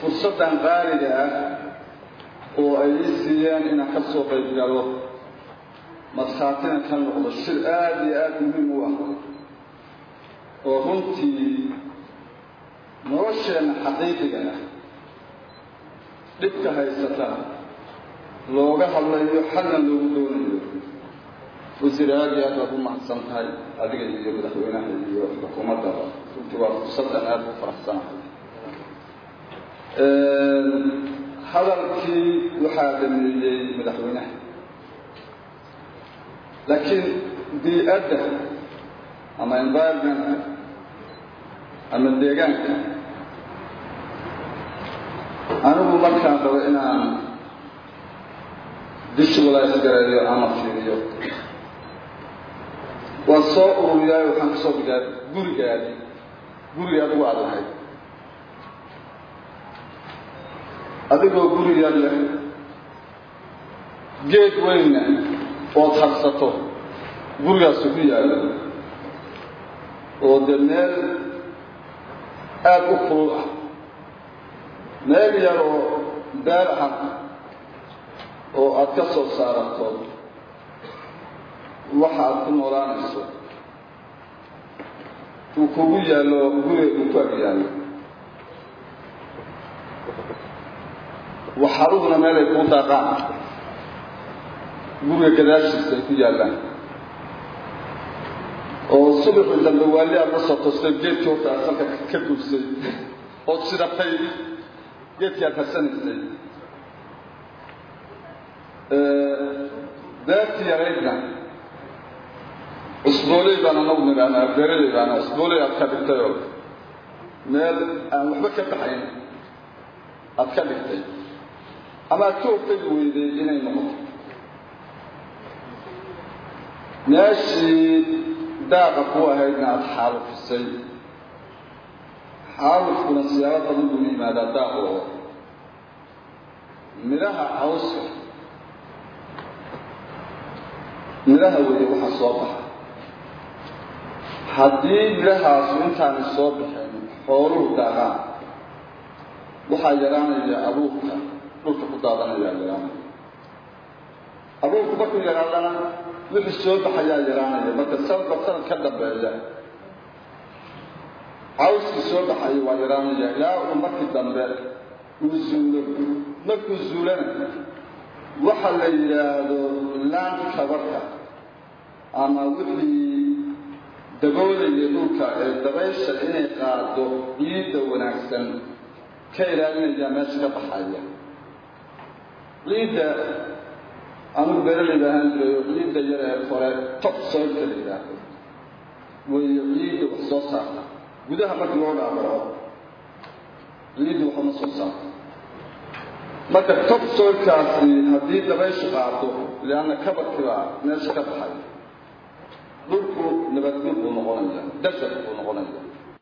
fursaddan qaaliga ah oo ay ii siiyeen inaan ka soo qayb galo markhaatina ka noqdo shir aada iyo aada muhiim u ah oo runtii nolosheenna xaqiiqiga ah dhibka haysata looga hadlayo xalna loogu doonayo wasiir aada iyo aad baad u mahadsan tahay adiga iyo madaxweynaha iyo xukuumaddaba runtii waa fursaddan aada u faraxsanahay hadalkii waxaa dhameeyey madaxweynaha laakiin bii-adda ama environmentka ama deegaanka anigu markaan rabo inaan visualize gareeyo ama fiiriyo waa soo ururiyaayo waxaan kasoo dhigaa gurigaadi guriga adigu aada lahayd adigoo guriga leh geed weyna ood habsato gurigaasu ku yaallo oo dee meel aada u kulul ah meel yar oo beer ah oo aada ka soo saarato waxa aad ku noolaanayso uu kugu yaallo guriga uu ku ag yaallo waxaruhuna meel ay kuu daaqaan guriga gadaashiisa ay ku yaallaan oo subaxii dambe waali aad la soo tostay geedkii horta aad salka ka duusay ood shidatay geedkii aad harsanaysay beertii yaraydna cusbooley baan anagu nidhahnaa beeraley baana cusbooley aad ka dhigtayoo meel aan waxba ka baxayn aad ka dhigtay ama aad ka hortagi weyday inay noqoto meeshii daaqa ku ahaydna aada xaalufisay xaalufkuna siyaabo badan buu yimaadaa daaqoo midhaha cawska midhaha weeye waxaa soo baxa haddii midhahaasu intaanay soo baxeen xooluhu daaqaan waxaa yaraanaya abuurka dhulka ku daadanayaa yaraanaya abuurku markuu yaraadana wixii soo baxayaa yaraanaya marka sanadba sanad ka dambeeya cawskii soo baxaya waa yaraanaya ilaa uu markii dambe uu zuulo markuu zuulana waxa la yidhaahdo land kabarka ama wixii daboolaya dhulka ee dabaysha inay qaado ciidda wanaagsan ka ilaalinaya meesha ka baxaya ciidda anugu beeraleyda ahaan jiray oo ciidda yar ee kore top soilka la yidhaahdo wayo ciidda wax soo saarta gudaha markii loo dhaadhaco ciidda waxma soo saarta marka top soilkaasi haddii dabayshu qaado lianna kabarkiibaa meesha ka baxay dhulku nabadgud buu noqonaya desert buu noqonaya